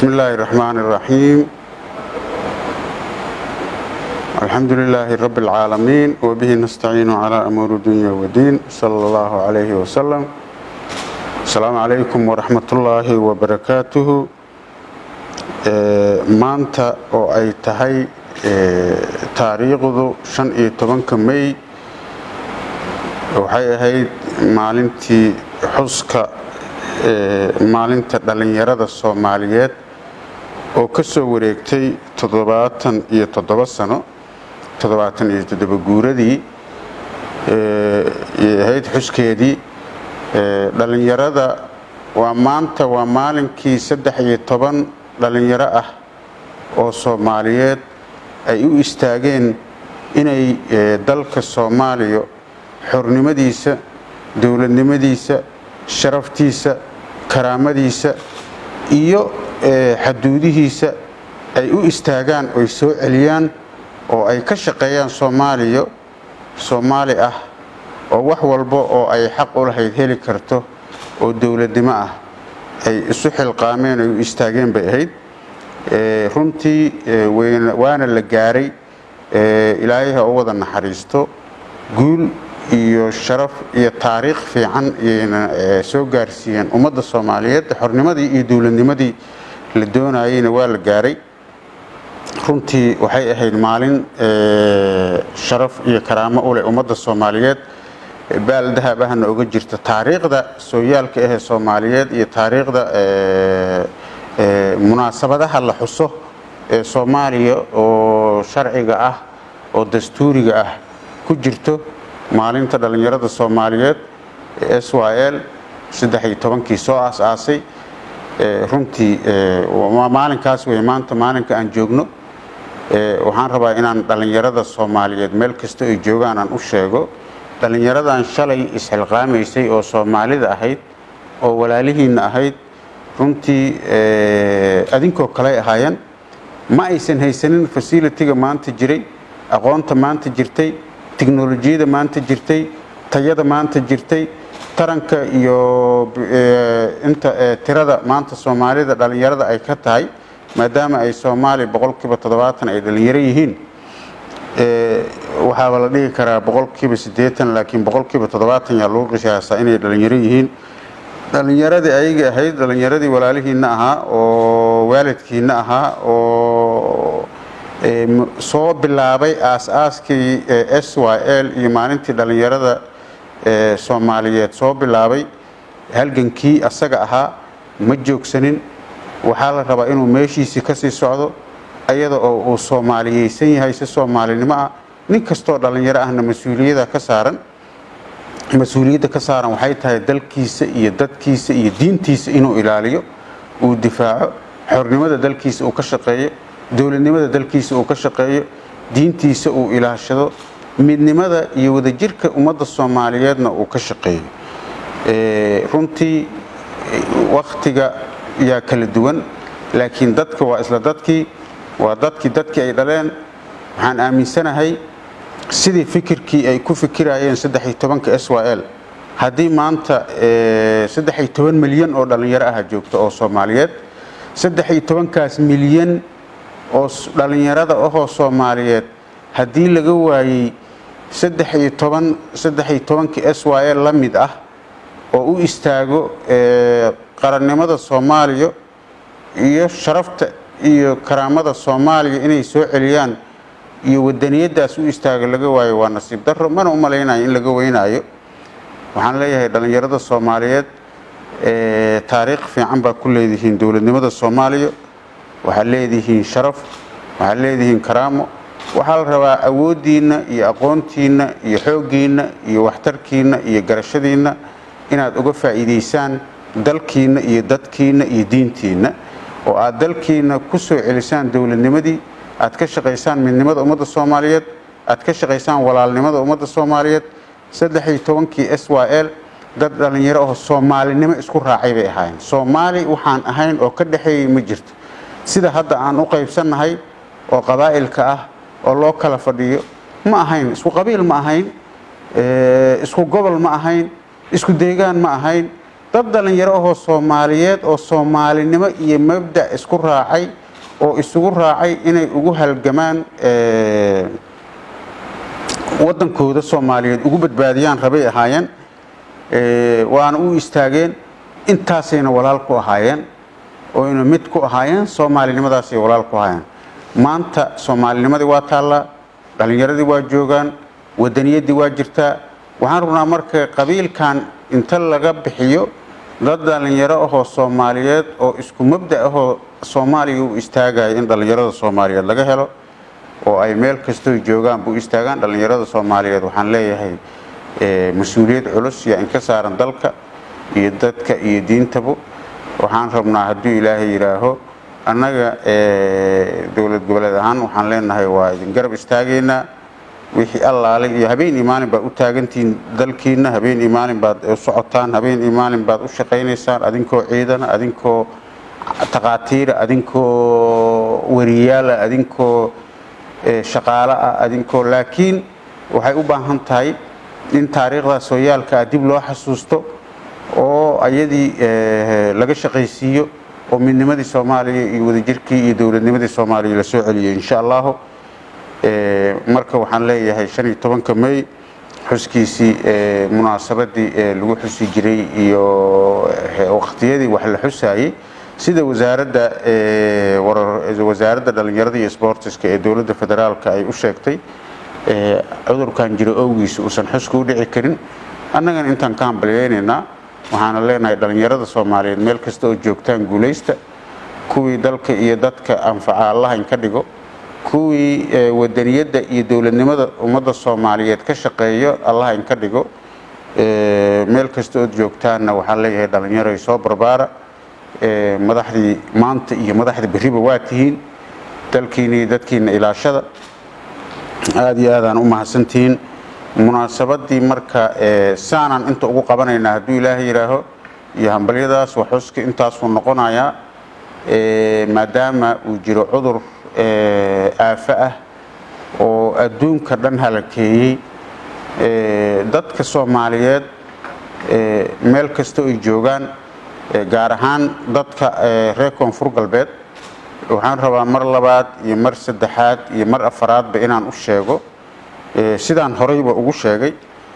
بسم الله الرحمن الرحيم الحمد لله رب العالمين وبه نستعين على أمور الدنيا والدين صلى الله عليه وسلم السلام عليكم ورحمة الله وبركاته maanta oo ay tahay taariikhdu shan iyo tobanka mey waxay ahayd maalintii xuska maalinta dhallinyarada soomaaliyeed oo ka soo wareegtay toddobaatan iyo toddoba sano toddobaatan iyo toddoba guuradii ahayd xuskeedii dhallinyarada waa maanta waa maalinkii saddex iyo toban dhallinyaro ah oo soomaaliyeed ay u istaageen inay dalka soomaaliya xornimadiisa dowladnimadiisa sharaftiisa karaamadiisa iyo xaduudihiisa ay u istaagaan oy soo celiyaan oo ay ka shaqeeyaan soomaaliya soomaali ah oo wax walba oo ay xaq u lahayd heli karto oo dowladnimo ah ay isu xilqaameen ay u istaageen bay ahayd runtii waana la gaaray ilaahay ha u wada naxariisto guul iyo sharaf iyo taariikh fiican iyayna soo gaarsiiyeen ummadda soomaaliyeed xornimadii iyo dowladnimadii la doonayeyna waa la gaaray runtii waxay ahayd maalin sharaf iyo karaamo u leh ummadda soomaaliyeed baal dahab ahna oga jirta taariikhda sooyaalka ahee soomaaliyeed iyo taariikhda munaasabadaha la xuso ee soomaaliya oo sharciga ah oo dastuuriga ah ku jirto maalinta dhallinyarada soomaaliyeed ee s y l saddex iyo tobankii soo aas-aasay runtii maalinkaas wey maanta maalinka aan joogno waxaan rabaa inaan dhallinyarada soomaaliyeed meel kasta ay joogaan aan u sheego dhallinyaradan shalay isxilqaamaysay oo soomaalida ahayd oo walaalihiinna ahayd runtii adinkoo kaley ahaayeen ma aysan haysanin fasilitiga maanta jiray aqoonta maanta jirtay tiknolojiyada maanta jirtay tayada maanta jirtay taranka iyo inta tirada maanta soomaalida dhallinyarada ay ka tahay maadaama ay soomaaliya boqolkiiba toddobaatan ay dhallinyaro yihiin waxaaba la dhihi karaa boqolkiiba siddeetan laakiin boqolkiiba toddobaatan yaa lagu qishaasaa inay dhallinyaro yihiin dhallinyaradii ayaga ahayd dhallinyaradii walaalihiinna ahaa oo waalidkiinna ahaa oo soo bilaabay aas-aaskii s y l iyo maalintii dhallinyarada soomaaliyeed soo bilaabay halgankii asaga ahaa ma joogsanin waxaa la rabaa inuu meeshiisii ka sii socdo iyada oo uu soomaaliyeysan yahay si soomaalinimo ah nin kastoo dhallinyaro ahna mas-uuliyada ka saaran mas-uuliyadda ka saaran waxay tahay dalkiisa iyo dadkiisa iyo diintiisa inuu ilaaliyo uu difaaco xornimada dalkiisa uu ka shaqeeyo dowladnimada dalkiisa uu ka shaqeeyo diintiisa uu ilaashado midnimada iyo wadajirka ummadda soomaaliyeedna uu ka shaqeeyo runtii wakhtiga yaa kala duwan laakiin dadka waa isla dadkii waa dadkii dadkii ay dhaleen waxaan aaminsanahay sidii fikirkii ay ku fikirayeen saddex iyo tobanka s y l haddii maanta saddex iyo toban milyan oo dhallinyaro aha joogto oo soomaaliyeed saddex iyo tobankaas milyan oo dhallinyarada ahoo soomaaliyeed haddii laga waayey saddex iyo toban saddex iyo tobankii s y l la mid ah oo u istaago qarannimada soomaaliya iyo sharafta iyo karaamada soomaaliya inay soo celiyaan iyo wadaniyadaas u istaaga laga waayo waa nasiib daro mana u malaynayo in laga weynaayo waxaan leeyahay dhallinyarada soomaaliyeed taariikh fiican baa ku leedihiin dowladnimada soomaaliya waxaad leedihiin sharaf waxaad leedihiin karaamo waxaa la rabaa awooddiinna iyo aqoontiinna iyo xooggiinna iyo waxtarkiinna iyo garashadiinna inaad uga faa'iidaysaan dalkiinna iyo dadkiinna iyo diintiinna oo aad dalkiinna ku soo celisaan dowladnimadii aad ka shaqaysaan midnimada ummadda soomaaliyeed aad ka shaqaysaan walaalnimada ummadda soomaaliyeed saddex iyo tobankii s y l dad dhallinyaro oo soomaalinimo isku raacay bay ahaayeen soomaali waxaan ahayn oo ka dhexeeyey ma jirto sida hadda aan u qaybsannahay oo qabaa'ilka ah oo loo kala fadhiyo ma ahayn isku qabiil ma ahayn isku gobol ma ahayn isku deegaan ma ahayn dad dhallinyaro ahoo soomaaliyeed oo soomaalinimo iyo mabda isku raacay oo isugu raacay inay ugu halgamaan waddankooda soomaaliyeed ugu badbaadiyaan rabay ahaayeen waana u istaageen intaasayna walaal ku ahaayeen oyna mid ku ahaayeen soomaalinimadaasay walaal ku ahaayeen maanta soomaalinimadii waa taallaa dhallinyaradii waa joogaan wadaniyaddii waa jirtaa waxaan rabnaa marka qabiilkan inta laga bixiyo dad dhallinyaro ahoo soomaaliyeed oo isku mabda ahoo soomaaliya u istaagaya in dhallinyarada soomaaliyeed laga helo oo ay meel kastoo joogaanba u istaagaan dhallinyarada soomaaliyeed waxaan leeyahay mas-uuliyad culus yaa inka saaran dalka iyo dadka iyo diintaba waxaan rabnaa hadduu ilaahay yidhaaho annaga dowlad goboleed ahaan waxaan leenahay waa idin garab istaagaynaa wixii allaale iyo habeen iyo maalin baad u taagantihiin dalkiina habeen iyo maalin baad u socotaan habeen iyo maalin baad u shaqaynaysaan adinkoo ciidana adinkoo taqaatiira adinkoo wariyaala adinkoo shaqaale ah adinkoo laakiin waxay u baahan tahay in taariikhdaas sooyaalka ah dib loo xasuusto oo ayadii laga shaqaysiiyo oo midnimadii soomaaliya iyo wadajirkii iyo dowladnimadii soomaaliya la soo celiyo insha allahu marka waxaan leeyahay shan iyo tobanka may xuskiisii munaasabadii lagu xusi jiray iyo waqtiyadii wax la xusaayey sida wasaaradda wasaaradda dhallinyarada iyo sboortiska ee dowladda federaalka ay u sheegtay cudurkan jiro owgiisa uusan xuska u dhici karin annagana intaan ka hambalyaynaynaa waxaana leenahay dhallinyarada soomaaliyeed meel kasta oo joogtaan guulaysta kuwii dalka iyo dadka anfaca allaha in ka dhigo kuwii wadaniyadda iyo dowladnimada ummadda soomaaliyeed ka shaqeeyo allaha in ka dhigo meel kasta ood joogtaanna waxaan leeyahay dhallinyaroy soo barbaara madaxdii maanta iyo madaxda berriba waa tihiin dalkiina iyo dadkiina ilaashada aada iyo aadaan u mahadsantihiin munaasabadii marka saanaan inta ugu qabanaynaa hadduu ilaahay yidhaaho iyo hambalyadaas waxuska intaasuu noqonayaa maadaama uu jiro cudur aafo ah oo adduunka dhan halakeeyey dadka soomaaliyeed meel kasta ay joogaan gaar ahaan dadka reer koonfur galbeed waxaan rabaa mar labaad iyo mar saddexaad iyo mar afaraadba inaan u sheego sidaan horeyba ugu sheegay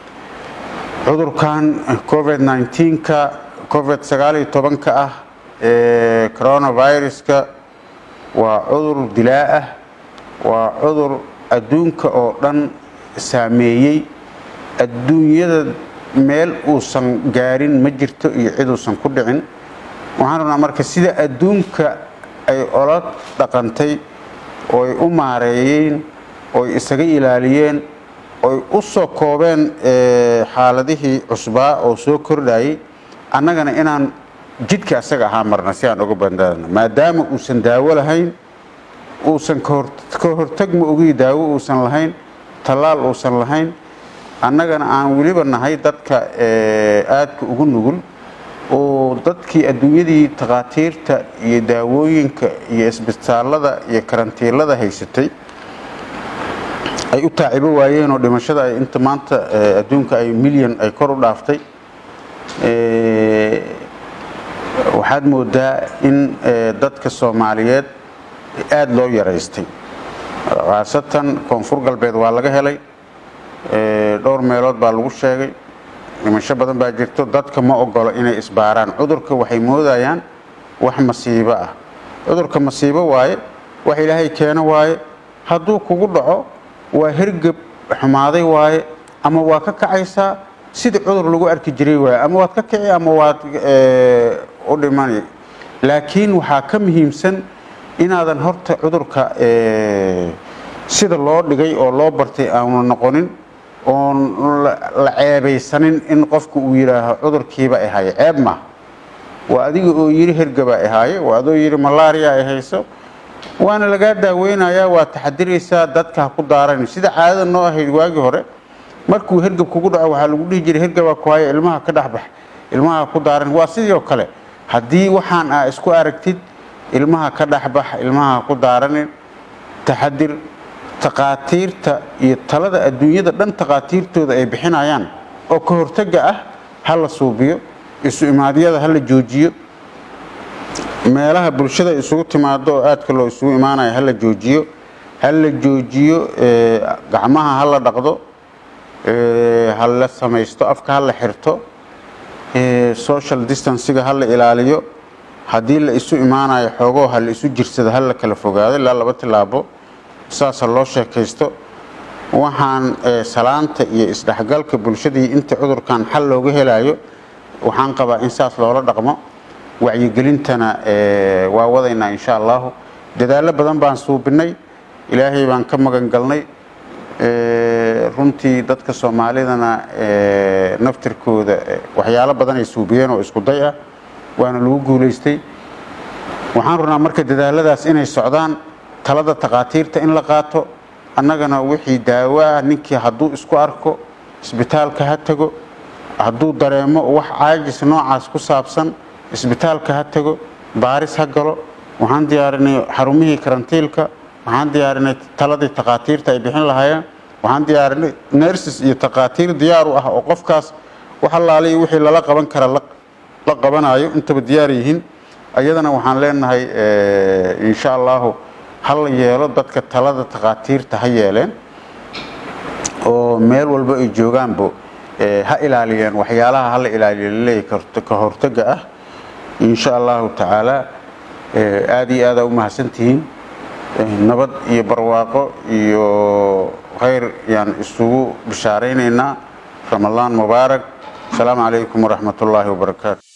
cudurkan covid 19ka covid sagaaliyo tobanka ah ee coronaviruska waa cudur dilaa ah waa cudur adduunka oo dhan saameeyey adduunyada meel uusan gaarin ma jirto iyo cid uusan ku dhicin waxaan rabnaa marka sida adduunka ay ola dhaqantay ooy u maareeyeen ooy isaga ilaaliyeen oy u soo koobeen xaaladihii cusbaa oo soo kordhayay annagana inaan jidka asaga ahaa marna si aan uga bandaadno maadaama uusan daawo lahayn uusan ka hortag ma ogii daawo uusan lahayn tallaal uusan lahayn annagana aan weliba nahay dadka aadka ugu nugul oo dadkii adduunyadii takhaatiirta iyo daawooyinka iyo isbitaalada iyo karantiilada haysatay ay u taacibo waayeen oo dhimashada ay inta maanta adduunka ay milyan ay kor u dhaaftay waxaad moodaa in dadka soomaaliyeed aada loo yaraystay khaasatan koonfur galbeed waa laga helay dhowr meelood baa lagu sheegay dhimasho badan baa jirto dadka ma ogolo inay isbaaraan cudurka waxay moodayaan wax masiibo ah cudurka masiibo waaye wax ilaahay keeno waaye hadduu kugu dhaco waa hergeb xumaaday waaye ama waa ka kacaysaa sidii cudur lagu arki jiray waaye ama waad ka kici ama waad u dhimani laakiin waxaa ka muhiimsan inaadan horta cudurka sida loo dhigay oo loo bartay aanu noqonin oon la ceebaysanin in qofku uu yidhaaho cudurkiiba ahaye ceeb ma waa adiga oo yidhi hergabaa ahaaye waa adoo yidhi malaariya ay hayso waana lagaa daaweynayaa waa taxadiraysaa dadka ha ku daaran sida caadada noo ahayd waagii hore markuu hergab kugu dhaco waxaa lagu dhihi jiray hergabaa ku haya ilmaha ka dhexbax ilmaha ku daaran waa sidii oo kale haddii waxaan aa isku aragtid ilmaha ka dhexbax ilmaha ku daaranin taxadir takhaatiirta iyo talada adduunyada dhan takhaatiirtooda ay bixinayaan oo ka hortagga ah ha la suubiyo isu imaadyada hala joojiyo meelaha bulshada isugu timaado oo aadka loo isugu imaanayo hala joojiyo hala joojiyo gacmaha hala dhaqdo hala samaysto afka hala xirto social distanciga hala ilaaliyo haddii la isu imaanayo xoogoo hala isu jirsado hala kala fogaado ilaa laba tilaabo saasa loo sheekaysto waxaan salaanta iyo isdhexgalka bulshadii inta cudurkan xal looga helayo waxaan qabaa in saas loola dhaqmo wacyigelintana waa wadaynaa insha allahu dadaallo badan baan suubinay ilaahay baan ka magan galnay runtii dadka soomaalidana naftirkooda waxyaalo badan ay suubiyeen oo isku day ah waana lagu guulaystay waxaan rabnaa marka dadaaladaas inay socdaan talada takhaatiirta in la qaato annagana wixii daawo ah ninkii hadduu isku arko isbitaalka ha tago hadduu dareemo wax caajis noocaas ku saabsan isbitaalka ha tago baaris ha galo waxaan diyaarinay xarumihii karantiilka waxaan diyaarinay taladii takhaatiirta ay bixin lahaayeen waxaan diyaarinay nerses iyo takhaatiir diyaar u ah oo qofkaas wax allaaliy wixii lala qaban kara la qabanayo intaba diyaar yihiin ayadana waxaan leenahay insha allahu hala yeelo dadka talada takhaatiirta ha yeeleen oo meel walba ay joogaanbo ha ilaaliyeen waxyaalaha hala ilaaliyo laleeyahy ka hortaga ah insha allahu tacaala aada iyo aada u mahadsantihiin nabad iyo barwaaqo iyo khayr yaan isugu bishaaraynaynaa ramadaan mubaarak asalaamu calaykum waraxmat ullaahi wabarakaatu